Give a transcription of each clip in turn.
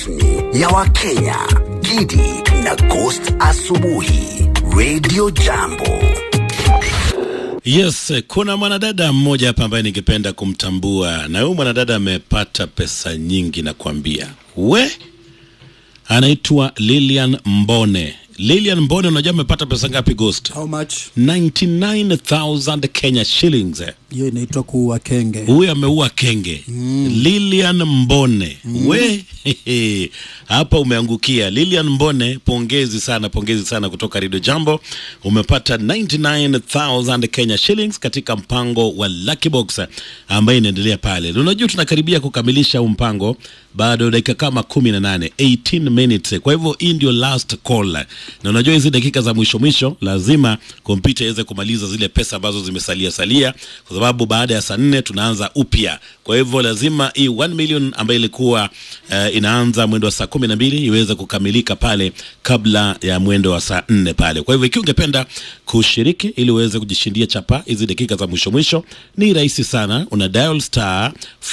rasmi ya Wakenya, Gidi na Ghost Asubuhi, Radio Jambo. Yes, kuna mwanadada mmoja hapa ambaye ningependa kumtambua, na huyu mwanadada amepata pesa nyingi na kuambia we, anaitwa Lilian Mbone. Lilian Mbone, unajua amepata pesa ngapi Ghost? How much? 99000 Kenya shillings. Hiyo inaitwa kuua kenge. Huyu ameua kenge Lilian Mbone we hehe. hapa umeangukia Lilian Mbone, pongezi sana, pongezi sana kutoka Radio Jambo. Umepata 99000 Kenya shillings katika mpango wa Lucky Box ambaye inaendelea pale. Na Unajua tunakaribia kukamilisha huu mpango, bado dakika kama 18 18 minutes. Kwa hivyo hii ndio last call, na unajua hizi dakika za mwisho mwisho lazima kompyuta iweze kumaliza zile pesa ambazo zimesalia salia, kwa sababu baada ya saa nne tunaanza upya. Kwa hivyo lazima hii 1 million ambayo ilikuwa uh, inaanza mwendo wa saa kumi na mbili iweze kukamilika pale kabla ya mwendo wa saa nne pale. Kwa hivyo ikiwa ungependa kushiriki ili uweze kujishindia chapa hizi dakika za mwisho mwisho, ni rahisi sana, una dial star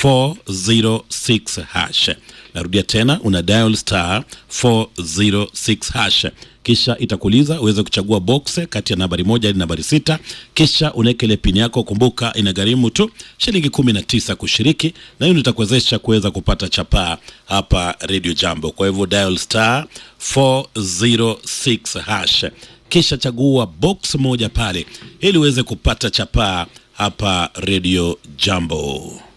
406 hash. Narudia tena, una dial star 406 hash kisha itakuuliza uweze kuchagua box kati ya nambari moja hadi nambari sita kisha unaweka ile pini yako. Kumbuka inagharimu tu shilingi kumi na tisa kushiriki, na hiyo ndio itakuwezesha kuweza kupata chapaa hapa Radio Jambo. Kwa hivyo dial star 406 hash, kisha chagua box moja pale ili uweze kupata chapaa hapa Radio Jambo.